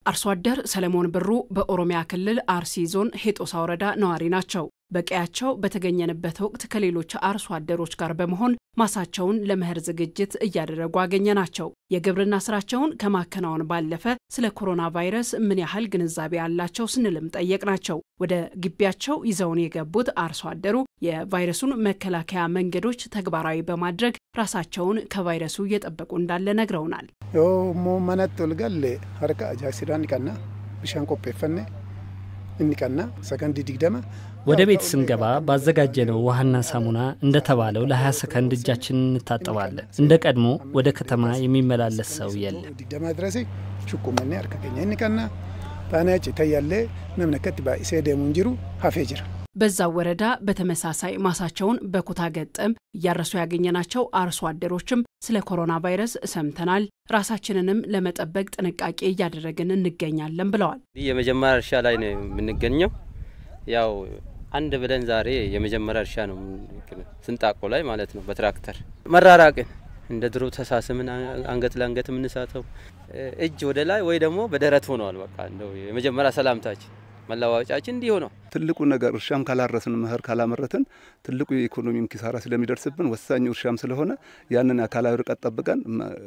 አርሶ አደር ሰለሞን ብሩ በኦሮሚያ ክልል አርሲ ዞን ሄጦሳ ወረዳ ነዋሪ ናቸው። በቀያቸው በተገኘንበት ወቅት ከሌሎች አርሶ አደሮች ጋር በመሆን ማሳቸውን ለመኸር ዝግጅት እያደረጉ አገኘ ናቸው። የግብርና ስራቸውን ከማከናወን ባለፈ ስለ ኮሮና ቫይረስ ምን ያህል ግንዛቤ ያላቸው ስንልም ጠየቅ ናቸው። ወደ ግቢያቸው ይዘውን የገቡት አርሶ አደሩ የቫይረሱን መከላከያ መንገዶች ተግባራዊ በማድረግ ራሳቸውን ከቫይረሱ እየጠበቁ እንዳለ ነግረውናል። ሞ መነት ልገል ሀርቃ አጃሲዳ እንቀና ብሻን ቆጴፈነ እንቀና ሰከንድ ዲግደመ ወደ ቤት ስንገባ ባዘጋጀነው ውሃና ሳሙና እንደተባለው ለ20 ሰከንድ እጃችንን እንታጠባለን። እንደ ቀድሞ ወደ ከተማ የሚመላለስ ሰው የለም። ዲግደማ ድረሴ ሹቁመኔ አርከቀኛ እንቀና ታናጭ ተያለ ነምነከት ባኢሴ ደሙ እንጅሩ ሀፌ ጅራ በዛው ወረዳ በተመሳሳይ ማሳቸውን በኩታ ገጠም እያረሱ ያገኘናቸው አርሶ አደሮችም ስለ ኮሮና ቫይረስ ሰምተናል፣ ራሳችንንም ለመጠበቅ ጥንቃቄ እያደረግን እንገኛለን ብለዋል። የመጀመሪያ እርሻ ላይ ነው የምንገኘው። ያው አንድ ብለን ዛሬ የመጀመሪያ እርሻ ነው ስንጣቆ ላይ ማለት ነው። በትራክተር መራራቅን እንደ ድሮ ተሳስምን አንገት ለአንገት የምንሳተው እጅ ወደ ላይ ወይ ደግሞ በደረት ሆነዋል። በቃ እንደው የመጀመሪያ ሰላምታችን መለዋወጫችን እንዲሁ ነው። ትልቁ ነገር እርሻም ካላረስን መኸር ካላመረትን ትልቁ የኢኮኖሚም ኪሳራ ስለሚደርስብን ወሳኙ እርሻም ስለሆነ ያንን አካላዊ ርቀት ጠብቀን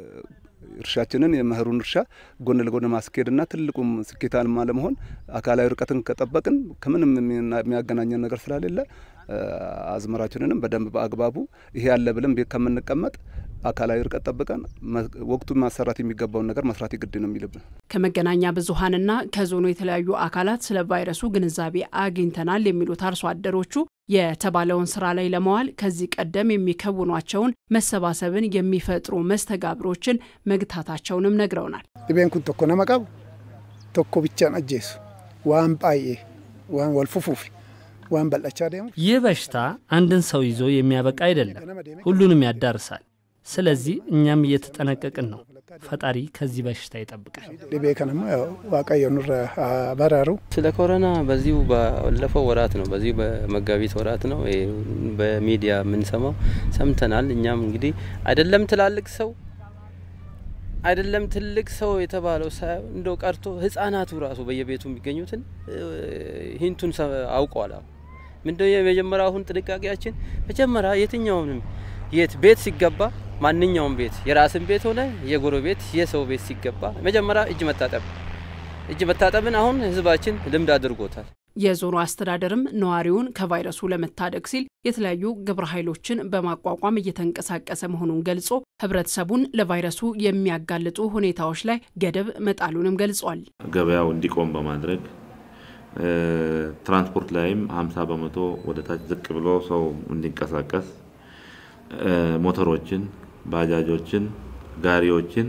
እርሻችንን የመኸሩን እርሻ ጎን ለጎን ማስኬድና ትልቁም ስኬታማ ለመሆን አካላዊ ርቀትን ከጠበቅን ከምንም የሚያገናኘን ነገር ስለሌለ አዝመራችንንም በደንብ በአግባቡ ይሄ ያለ ብለን ቤት ከምንቀመጥ አካላዊ ርቀት ጠብቀን ወቅቱ ማሰራት የሚገባውን ነገር መስራት ግድ ነው የሚልብን። ከመገናኛ ብዙኃንና ከዞኑ የተለያዩ አካላት ስለ ቫይረሱ ግንዛቤ አግኝተናል የሚሉት አርሶ አደሮቹ የተባለውን ስራ ላይ ለመዋል ከዚህ ቀደም የሚከውኗቸውን መሰባሰብን የሚፈጥሩ መስተጋብሮችን መግታታቸውንም ነግረውናል። ዲቤን ኩን ቶኮ ነመቀቡ ቶኮ ብቻን አጄሱ ዋን ጳዬ ዋን ወልፉፉፊ ዋን በላቻ ደሙ ይህ በሽታ አንድን ሰው ይዞ የሚያበቃ አይደለም፣ ሁሉንም ያዳርሳል። ስለዚህ እኛም እየተጠነቀቅን ነው። ፈጣሪ ከዚህ በሽታ ይጠብቃል። ዲቤ ከነማ ዋቀዮ ኑረ በረሩ ስለ ኮሮና በዚሁ ባለፈው ወራት ነው፣ በዚሁ በመጋቢት ወራት ነው በሚዲያ የምንሰማው ሰምተናል። እኛም እንግዲህ አይደለም ትላልቅ ሰው አይደለም ትልቅ ሰው የተባለው እንደው ቀርቶ ህጻናቱ ራሱ በየቤቱ የሚገኙትን ሂንቱን አውቀዋል። ምንድነው የመጀመሪያ አሁን ጥንቃቄያችን መጀመሪያ የትኛውንም የት ቤት ሲገባ ማንኛውም ቤት የራስን ቤት ሆነ የጎረቤት የሰው ቤት ሲገባ መጀመሪያ እጅ መታጠብ እጅ መታጠብን አሁን ህዝባችን ልምድ አድርጎታል። የዞኑ አስተዳደርም ነዋሪውን ከቫይረሱ ለመታደግ ሲል የተለያዩ ግብረ ኃይሎችን በማቋቋም እየተንቀሳቀሰ መሆኑን ገልጾ ህብረተሰቡን ለቫይረሱ የሚያጋልጡ ሁኔታዎች ላይ ገደብ መጣሉንም ገልጿል። ገበያው እንዲቆም በማድረግ ትራንስፖርት ላይም 50 በመቶ ወደ ታች ዝቅ ብሎ ሰው እንዲንቀሳቀስ ሞተሮችን፣ ባጃጆችን፣ ጋሪዎችን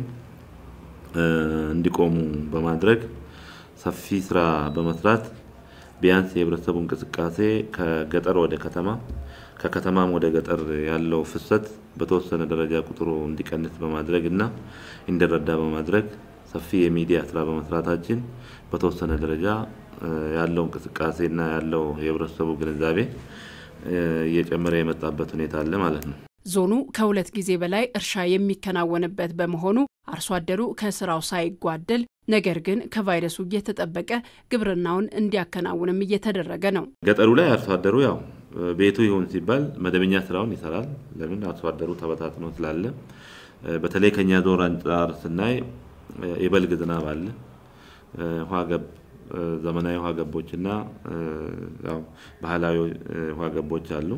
እንዲቆሙ በማድረግ ሰፊ ስራ በመስራት ቢያንስ የህብረተሰቡ እንቅስቃሴ ከገጠር ወደ ከተማ ከከተማም ወደ ገጠር ያለው ፍሰት በተወሰነ ደረጃ ቁጥሩ እንዲቀንስ በማድረግ እና እንዲረዳ በማድረግ ሰፊ የሚዲያ ስራ በመስራታችን በተወሰነ ደረጃ ያለው እንቅስቃሴና ያለው የህብረተሰቡ ግንዛቤ እየጨመረ የመጣበት ሁኔታ አለ ማለት ነው። ዞኑ ከሁለት ጊዜ በላይ እርሻ የሚከናወንበት በመሆኑ አርሶ አደሩ ከስራው ሳይጓደል ነገር ግን ከቫይረሱ እየተጠበቀ ግብርናውን እንዲያከናውንም እየተደረገ ነው። ገጠሩ ላይ አርሶ አደሩ ያው ቤቱ ይሁን ሲባል መደበኛ ስራውን ይሰራል። ለምን አርሶ አደሩ ተበታትኖ ስላለ። በተለይ ከኛ ዞን አንጻር ስናይ የበልግ ዝናብ አለ። ውሃ ገብ ዘመናዊ ውሃ ገቦችና ያው ባህላዊ ውሃ ገቦች አሉ።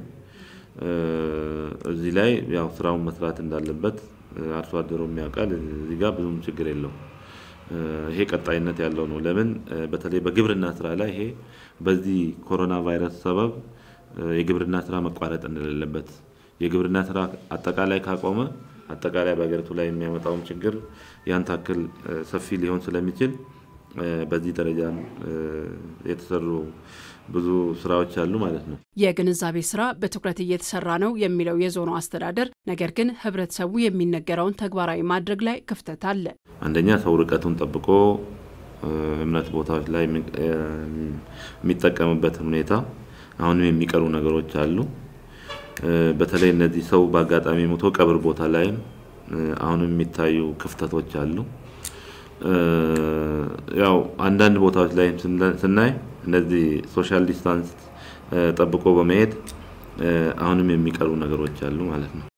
እዚህ ላይ ያው ስራውን መስራት እንዳለበት አርሶ አደሩ የሚያውቃል። እዚህ ጋር ብዙም ችግር የለውም። ይሄ ቀጣይነት ያለው ነው። ለምን በተለይ በግብርና ስራ ላይ ይሄ በዚህ ኮሮና ቫይረስ ሰበብ የግብርና ስራ መቋረጥ እንደሌለበት የግብርና ስራ አጠቃላይ ካቆመ አጠቃላይ በሀገሪቱ ላይ የሚያመጣውም ችግር ያን ታክል ሰፊ ሊሆን ስለሚችል በዚህ ደረጃ የተሰሩ ብዙ ስራዎች አሉ ማለት ነው። የግንዛቤ ስራ በትኩረት እየተሰራ ነው የሚለው የዞኑ አስተዳደር፣ ነገር ግን ህብረተሰቡ የሚነገረውን ተግባራዊ ማድረግ ላይ ክፍተት አለ። አንደኛ ሰው ርቀቱን ጠብቆ እምነት ቦታዎች ላይ የሚጠቀምበትን ሁኔታ አሁንም የሚቀሩ ነገሮች አሉ። በተለይ እነዚህ ሰው በአጋጣሚ ሞቶ ቀብር ቦታ ላይም አሁንም የሚታዩ ክፍተቶች አሉ። ያው አንዳንድ ቦታዎች ላይ ስናይ እነዚህ ሶሻል ዲስታንስ ጠብቆ በመሄድ አሁንም የሚቀሩ ነገሮች አሉ ማለት ነው።